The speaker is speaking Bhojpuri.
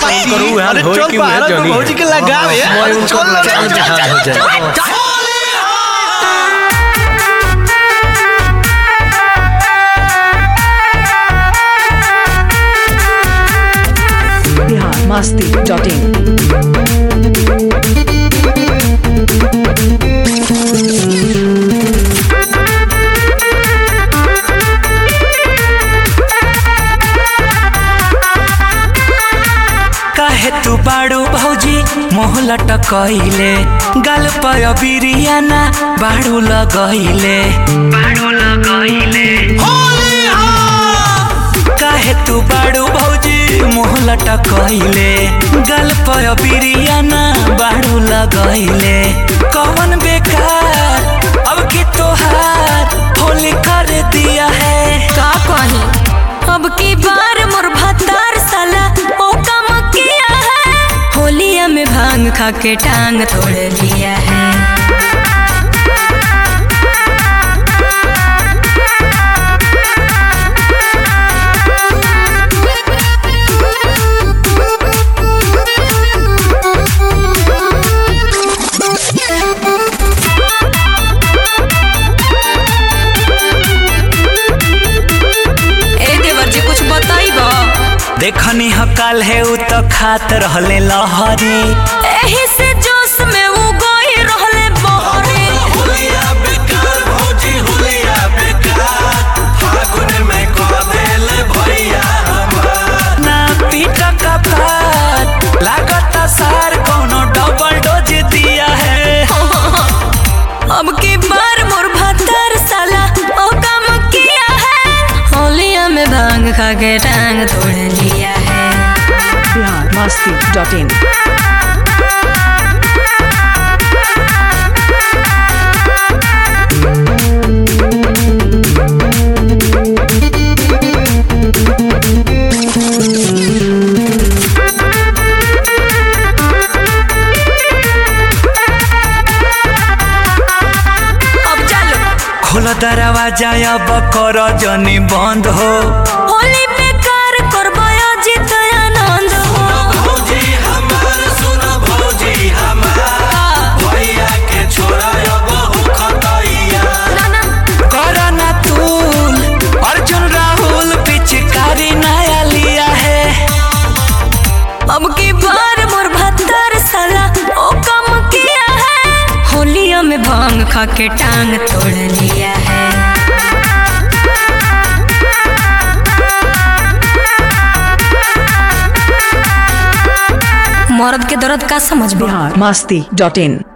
करू यार अरे होई चल कि बाहर उहे तो जनी भौजी के लगावे यार। मोय उनको चल, लगा चल, जहां हो जाए बिहार मस्ती डॉट इन काहे तू बाड़ू भौजी मोह लटकइले गाल पर बिरियाना बाड़ू लगइले बाड़ू लगइले काहे तू बाड़ू भौजी मोह लटकइले गाल पर बिरियाना बाड़ू लगइले कौन बेकार अब की तोहार होली कर दिया है का कही अब की बार मोर भतार साला ओ काम किया है होलिया में भांग खा के टांग तोड़ लिया है ए देवर जी कुछ बताई बा देखनी ह काल है उ तो खात रहले लहरी एही से जोश में वो गोई रहले बहरे ना पीट का पात लागत सार कोनो डबल डोज दिया है अब की बार मोर भतार साला ओ काम किया है होलिया में भांग खा के टांग तोड़ लिया है बिहार मस्ती डॉट इन अब चलो खोलो दरवाजा अब कर जनी बंद हो होली पे कार करबो अजित आनंद हो ना ना कर ना तूल अर्जुन राहुल पिचकारी नया लिया है अब की बार मोर भतार साला ओ काम किया है होलिया में भांग खा के टांग तोड़ लिया है मर्द के दर्द का समझ बा बिहार मस्ती डॉट इन